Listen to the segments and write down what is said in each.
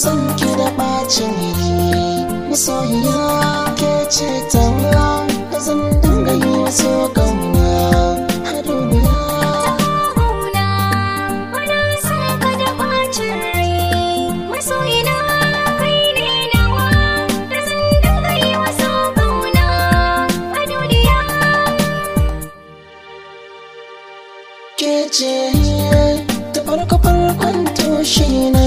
son ki da bacin iri masoyiya ke ce tawa da zan dinga yi wasu kauna a duniya Kauna, bana son ka da ɓacin rai. Masoyina kai ne nawa, da zan dinga yi wa so kauna a duniya. ke ce ta farko farkon tushe na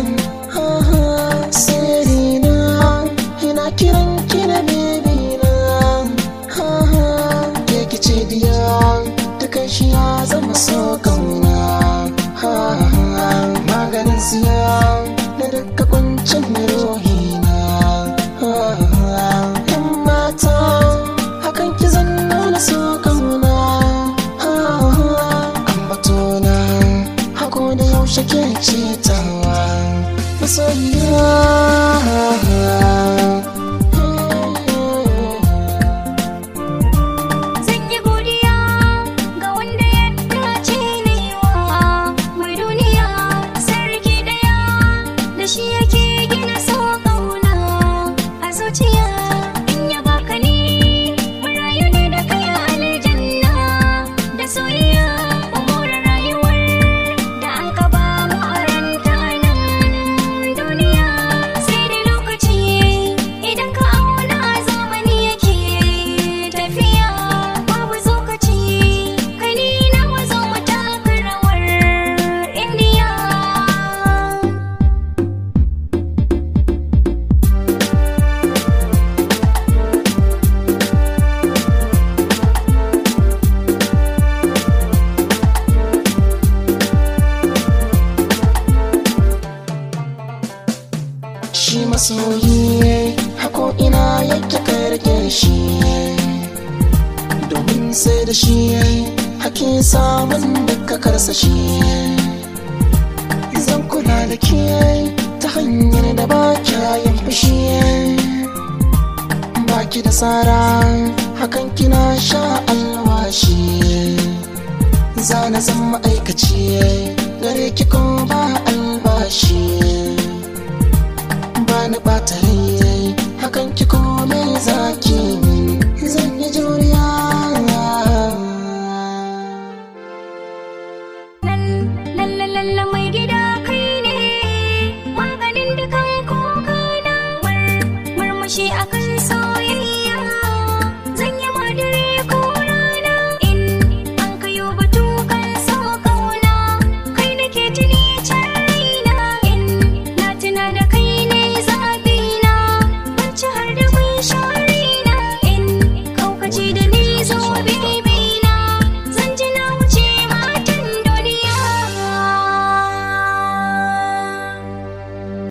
siri na ina kiran ki da bebi na ke ki ce diya dukan shi ya zama so kauna maganin siya da duka kuncin ruhi na yan mata hakan ki zan nuna so kauna ambatona hako da yaushe ke cetawa masoyiya Zan yi godiya ga wanda ya dace na yi wa mai duniya sarki ɗaya da shi yake gina so ƙauna a zuciya in ya baka ni marayu ne da kai a aljanna da soyayya umura rayuwar da aka ba mu a ranta nan duniya sai da lokaci idan ka auna zamani yake tafiya babu zokaci kai ni na wazo mu taka rawar indiya shi masoyi hako ina yake karke shi domin sai da shi hake samun duka karsa shi zan kula da ke ta hanyar da ba yin fushi baki da tsara hakan kina sha alwashi zana zan ma'aikaci gare ki ko ba albashi ba ni ɓata rai hakan ki kome za